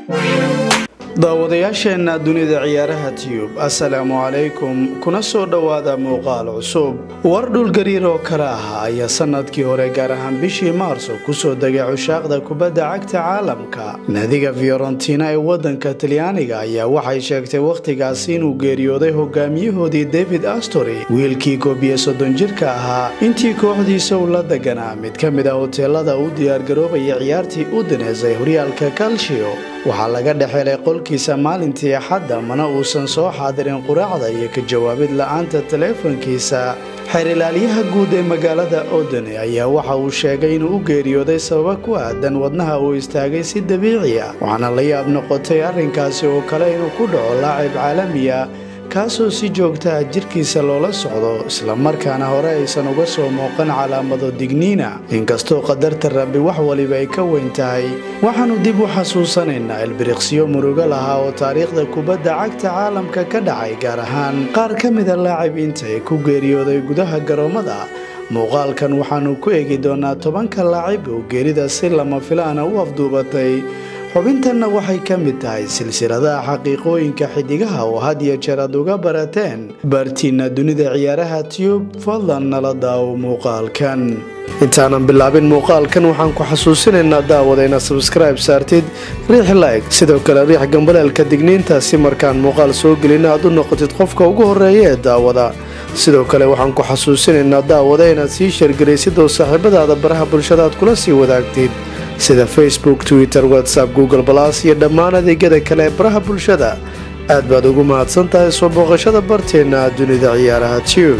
daawadayaasheenna dunida ciyaaraha tiyub assalaamu calaykum kuna soo dhowaada muuqaal cusub war dhulgariir oo kale ah ayaa sanadkii hore gaar ahaan bishii maarso kusoo degay cushaaqda kubadda cagta caalamka naadiga fiorentina ee wadanka talyaaniga ayaa waxay sheegtay wakhtigaasi inuu geeriyooday hogaamiyahoodii david astory wiilkii koob iyo soddon jirka ahaa intii kooxdiisa uu la deganaa mid ka mid ah hoteelada u diyaargaroobaya ciyaartii udines ee horyaalka kalshio waxaa laga dhexelay qolkiisa maalintii axadda mana uusan soo xaadirin quraacda iyo ka jawaabid la-aanta taleefankiisa xeerilaalyaha guud ee magaalada odene ayaa waxa uu sheegay inuu u geeriyooday sababa ku aadan wadnaha uu istaagay si dabiici ah waxaana la yaab noqotay arrinkaasi oo kale inuu ku dhaco laacib caalamiya kaasoo si joogtaha jirkiisa loola socdo islamarkaana hore aysan uga soo muuqan calaamado digniina inkastoo qadarta rabbi wax waliba ay ka weyn tahay waxaannu dib u xasuusanaynaa ilbiriqsiyo murugo lahaa oo taariikhda kubadda cagta caalamka ka dhacay gaar ahaan qaar ka mida laacibiinta ee ku geeriyooday gudaha garoommada muuqaalkan waxaannu ku eegi doonaa tobanka laacib oo geerida si lama filaana u afduubatay xubintanna waxay ka mid tahay silsiladaha xaqiiqooyinka xidigaha oo had iyo jeer aad uga barateen baartiina dunida ciyaaraha tiyub fadlan nala daawo muuqaalkan intaanan bilaabin muuqaalkan waxaan ku xasuusinaynaa daawada inaad sabskribe saartid riix like sidoo kale riix gambaleelka digniinta si markaan muuqaal soo gelina aad u noqotid qofka ugu horeeya ee daawada sidoo kale waxaan ku xasuusinaynaa daawada inaad sii sheergaraysid oo saaxiibadaada baraha bulshada aad kula sii wadaagtid sida facebook twitter whatsapp google balas iyo dhammaan adeegyada kale ee baraha bulshada aad baad ugu mahadsan tahay soo booqashada barteenna dunida ciyaaraha tube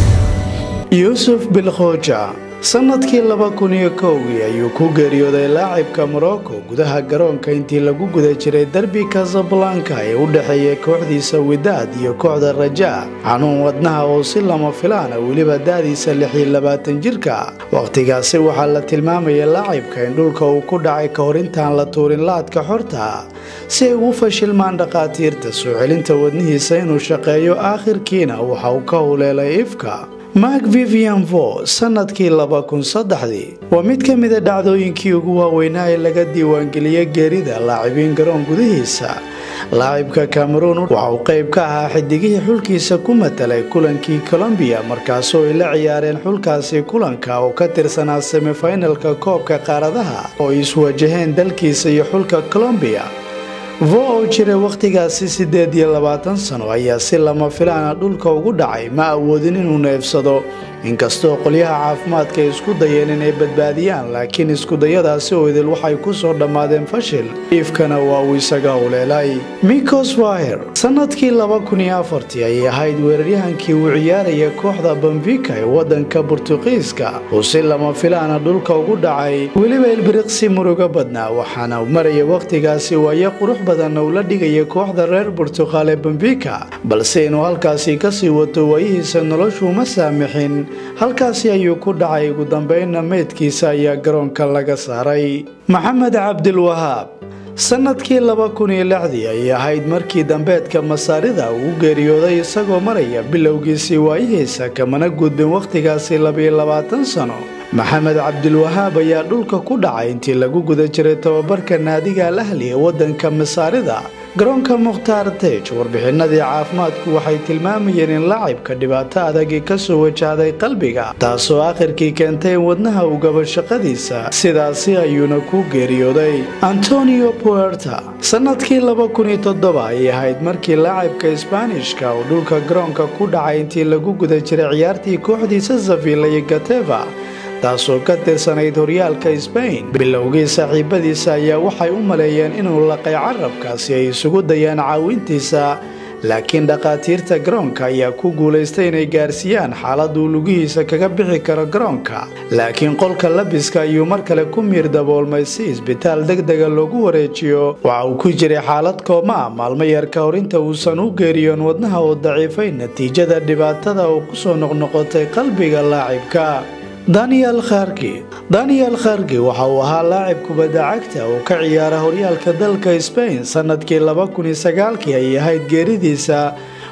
yuusuf bilkhooja sannadkii laba kun iyo kowgii ayuu ku geeriyooday laacibka morocco gudaha garoonka intii lagu guda jiray derbi casablanka ee u dhexeeya kooxdiisa widaad iyo kooxda rajaa xanuun wadnaha oo si lama filaana weliba daadiisa lixiyo labaatan jirka wakhtigaasi waxaa la tilmaamaya laacibka in dhulka uu ku dhacay ka hor intaan la tuurin laadka xorta si ay ugu fashilmaan dhakhaatiirta soo celinta wadnihiisa inuu shaqeeyo aakhirkiina waxa uu ka huleelay ifka mark vivian vo sannadkii laba kun saddexdii waa mid ka mida dhacdooyinkii ugu waaweynaa ee laga diiwaangeliyey geerida laacibiin garoon gudihiisa laacibka cameroon waxa uu qayb ka ahaa xidigihii xulkiisa ku matalay kulankii colombiya markaasoo ay la ciyaareen xulkaasi kulanka oo ka tirsanaa semifinalka koobka qaaradaha oo ay iswajaheen dalkiisa iyo xulka colombiya vo oo jiray wakhtigaasi siddeed iyo labaatan sano ayaa si lama filaana dhulka ugu dhacay ma awoodin inuu neefsado inkastoo qolyaha caafimaadka ay isku dayeen inay badbaadiyaan laakiin iskudayadaasi oo idil waxay ku soo dhammaadeen fashil iifkana waa uu isaga howleelay mikos waher sannadkii laba kun iyo afartii ayay ahayd weeraryahankii uu ciyaaraya kooxda bamvika ee waddanka burtuqiiska uu si lama filaana dhulka ugu dhacay weliba ilbiriqsi murugo badnaa waxaana maraya wakhtigaasi waayo qurux badanna uu la dhigaya kooxda reer burtuqaal ee bamvika balse inuu halkaasi kasii wato waayihiisa noloshu ma saamixin halkaasi ayuu ku dhacay ugu dambeynna meydkiisa ayaa garoonka laga saaray maxamed cabdilwahaab sannadkii laba kun iyo lixdii ayay ahayd markii dambeedka masaarida uu geeriyooday isagoo maraya bilowgiisii waayihiisa kamana gudbin wakhtigaasi labiyo labaatan sano maxamed cabdilwahaab ayaa dhulka ku dhacay intii lagu guda jiray tababarka naadiga al ahli ee waddanka masaarida garoonka mukhtaar tej warbixinadii caafimaadku waxay tilmaamayeen in laacibka dhibaato adagii kasoo wajahday qalbiga taasoo akhirkii keentay in wadnaha uu gabo shaqadiisa sidaasi ayuuna ku geeriyooday antonio puerta sannadkii laba kun iyo toddoba ayay ahayd markii laacibka isbaanishka uu dhulka garoonka ku dhacay intii lagu guda jiray ciyaartii kooxdiisa savilla iyo gateva taasoo ka tirsanayd horyaalka sbain bilowgii saaxiibadiisa ayaa waxay u maleeyeen inuu laqay carabka si ay isugu dayaan caawintiisa laakiin dhakhaatiirta garoonka ayaa ku guulaystay inay gaarsiiyaan xaaladuu lugihiisa kaga bixi karo garoonka laakiin qolka labiska ayuu mar kale ku miir daboolmay si isbitaal degdega loogu wareejiyo waxa uu ku jiray xaalad kooma ah maalmo yar ka hor inta uusan u geeriyoon wadnaha oo daciifay natiijada dhibaatada oo kusoo noqnoqotay qalbiga laacibka daniel kharki daniel kharki waxa uu ahaa laacib kubadda cagta oo ka ciyaara horyaalka dalka sbain sannadkii laba kun iyo sagaalkii ay ahayd geeridiisa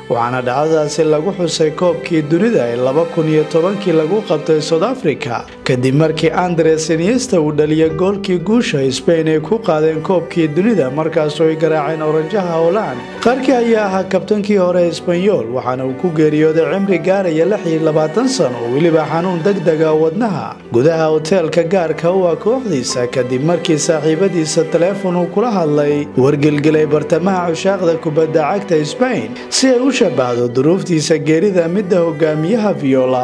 waxaana dhacdadaasi lagu xusay koobkii dunida ee laba kun iyo tobankii lagu qabtay south africa kadib markii andres iniesta uu dhaliyay goolkii guusha sbain ay ku qaadeen koobkii dunida markaasoo ay garaaceen oranjaha holand qarki ayaa ahaa kabtankii hore esbanyol waxaana uu ku geeriyooday cimri gaaraya lix iyo labaatan sano oo weliba xanuun degdega wadnaha gudaha hoteelka gaarka u ah kooxdiisa kadib markii saaxiibadiisa taleefon uu kula hadlay wargelgelay bartamaha cushaaqda kubadda cagta sbain si ay u shabahdo duruuftiisa geerida midda hogaamiyaha viola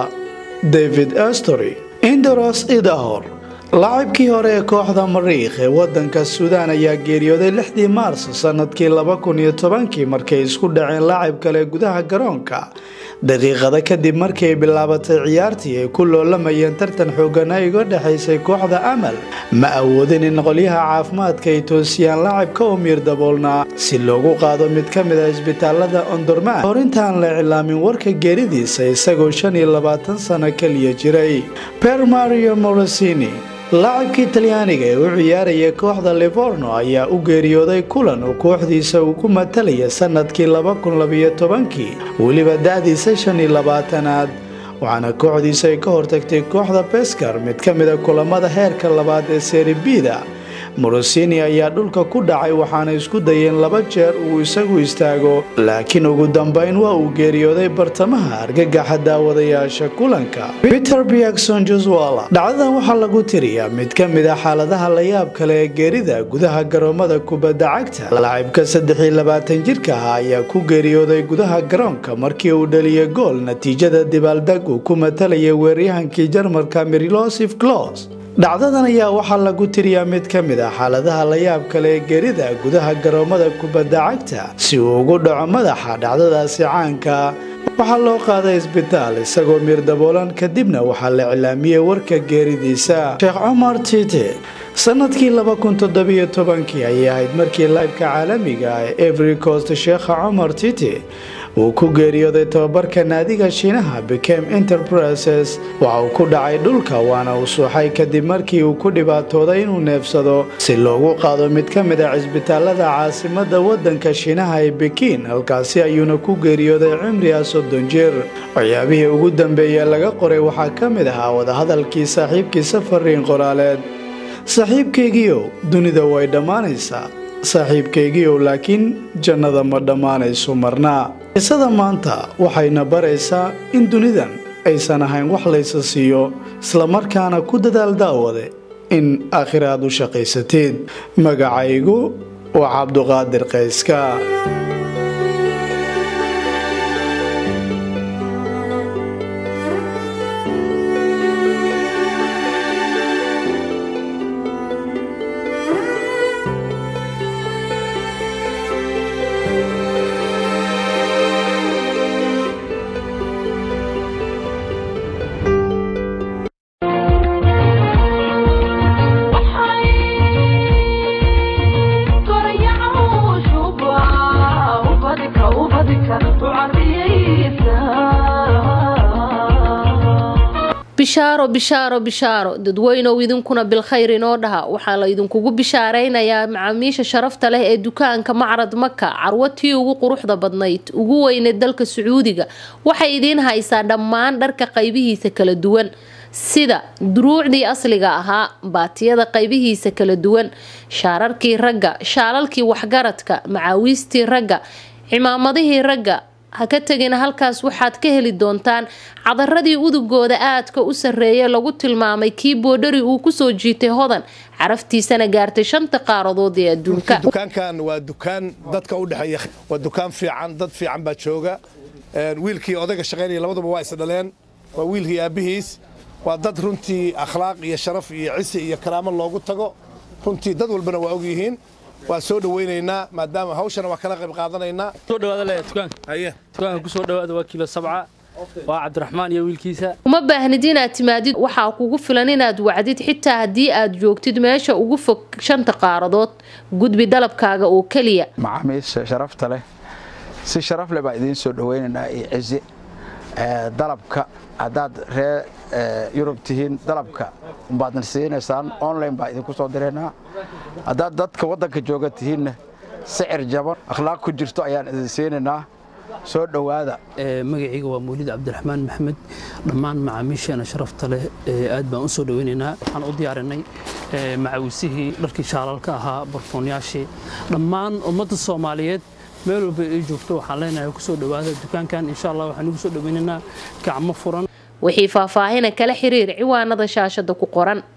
david astory indoros idahor laacibkii hore ee kooxda mariikh ee wadanka suudaan ayaa geeriyooday lixdii maarso sanadkii laba kun iyo tobankii markay isku dhaceen laacib kale gudaha garoonka daqiiqada kadib markii ay bilaabatay ciyaartii ay ku loolamayeen tartan xoogana iga dhexaysay kooxda amal ma awoodin in qolyaha caafimaadka ay toosiyaan laacibka u miir daboolnaa si loogu qaado mid ka mid ah isbitaalada ondorman hor intaan la iclaamin warka geeridiisa isagoo shan iyo labaatan sano keliya jiray per mario morosini laacibkii talyaaniga ee u ciyaaraya kooxda livorno ayaa u geeriyooday kulan oo kooxdiisa uu ku matalaya sanadkii laba kun labiyo tobankii weliba da-diisa shan iyo labaatanaad waxaana kooxdiisa ay ka hortagtay kooxda beskar mid ka mida kulamada heerka labaad ee seribida morosini ayaa dhulka ku dhacay waxaana isku dayeen laba jeer uu isagu istaago laakiin ugu dambeyn waa uu geeriyooday bartamaha argagaxa daawadayaasha kulanka peter biakson joswala dhacdadan waxaa lagu tiriyaa mid ka mid a xaaladaha layaab kale ee geerida gudaha garoomada kubadda cagta laacibka saddex iyo labaatan jirka ah ayaa ku geeriyooday gudaha garoonka markii uu dhaliyay gool natiijada dibaaldeg uu ku matalayay weeryahankii jarmalka mirilosif clos dhacdadan ayaa waxaa lagu tiriyaa mid ka mid ah xaaladaha layaab kale ee geerida gudaha garoomada kubadda cagta si uu ugu dhaco madaxa dhacdadaasi caanka waxaa loo qaaday isbitaal isagoo miir daboolan kadibna waxaa la iclaamiyey warka geeridiisa sheekh cumar tite sanadkii laba kun toddobiyo tobankii ayay ahayd markii laybka caalamiga ah ee every coast sheekha cumar tite uu ku geeriyooday tababarka naadiga shiinaha became enterprises waxa uu ku dhacay dhulka waana uu suuxay kadib markii uu ku dhibaatooday inuu neefsado si loogu qaado mid ka mid a cisbitaalada caasimada wadanka shiinaha ee bekiin halkaasi ayuuna ku geeriyooday cimriga soddon jir waxyaabihii ugu dambeeya laga qoray waxaa ka mid ahaa wadahadalkii saaxiibkiisa fariin qoraaleed saaxiibkaygiiow dunida way dhammaanaysaa saaxiibkaygiiow laakiin jannada ma dhammaanayso marnaa qisada maanta waxayna baraysaa in dunidan aysan ahayn wax laysa siiyo islamarkaana ku dadaal daawade in aakhir aad u shaqaysateed magacaygu waa cabduqaadir qayska bishaaro bishaaro bishaaro dadweynow idinkuna bilkhayr inoo dhaha waxaa la idinkugu bishaaraynayaa macaamiisha sharafta leh ee dukaanka macrad maka carwatii ugu quruxda badnayd ugu weyneed dalka sacuudiga waxay idiin haysaa dhammaan dharka qaybihiisa kala duwan sida duruucdii asliga ahaa baatiyada qaybihiisa kala duwan shaararkii ragga shaalalkii waxgaradka macaawiistii ragga cimaamadihii ragga ha ka tegina halkaas waxaad ka heli doontaan cadaradii udugooda aadka u sarreeya lagu tilmaamay kii boodhari uu kusoo jiitay hodan caraftiisana gaartay shanta qaaradood ee adduunka dukaankan waa dukaan dadka u dhexeeya waa dukaan fiican dad fiican baa jooga wiilkii odayga shaqaynaya labaduba waa is dhaleen waa wiilkii aabbihiis waa dad runtii akhlaaq iyo sharaf iyo cisi iyo karaamo loogu tago runtii dad walbana waa og yihiin waa soo dhawaynaynaa maadaama hawshana waa kala qayb qaadanaynaa soo dhawaada le dukaanka haye dukaanka ku soo dhawaada waa kiilo sabca waa cabdiraxmaan iyo wiilkiisa uma baahnid inaad timaadid waxaa kugu filan inaad wacdid xitaa haddii aad joogtid meesha ugu fog shanta qaaradood gudbi dalabkaaga oo keliya macaamiisha sharafta leh si sharaf leh baa idiin soo dhawaynaynaa iyo cizi dalabka haddaad ree yurub tihiin dalabka baadna siinaysaan online baa idinku soo diraynaa haddaad dadka waddanka jooga tihiinna sicir jaban akhlaaq ku jirto ayaan idin siinaynaa soo dhowaada magacayga waa mawlid cabdiraxmaan maxmed dhammaan macaamiisheena sharafta leh aad baan u soo dhoweynaynaa waxaan u diyaarinay macawisihii dharkii shaalalka ahaa barfoonyaashii dhammaan ummadda soomaaliyeed meel walba ay joogto waxaan leenahay kusoo dhowaada dukaankan insha allah waxaan ugu soo dhoweynaynaa gacmo furan wixii faahfaahina kala xiriir ciwaanada shaashada ku qoran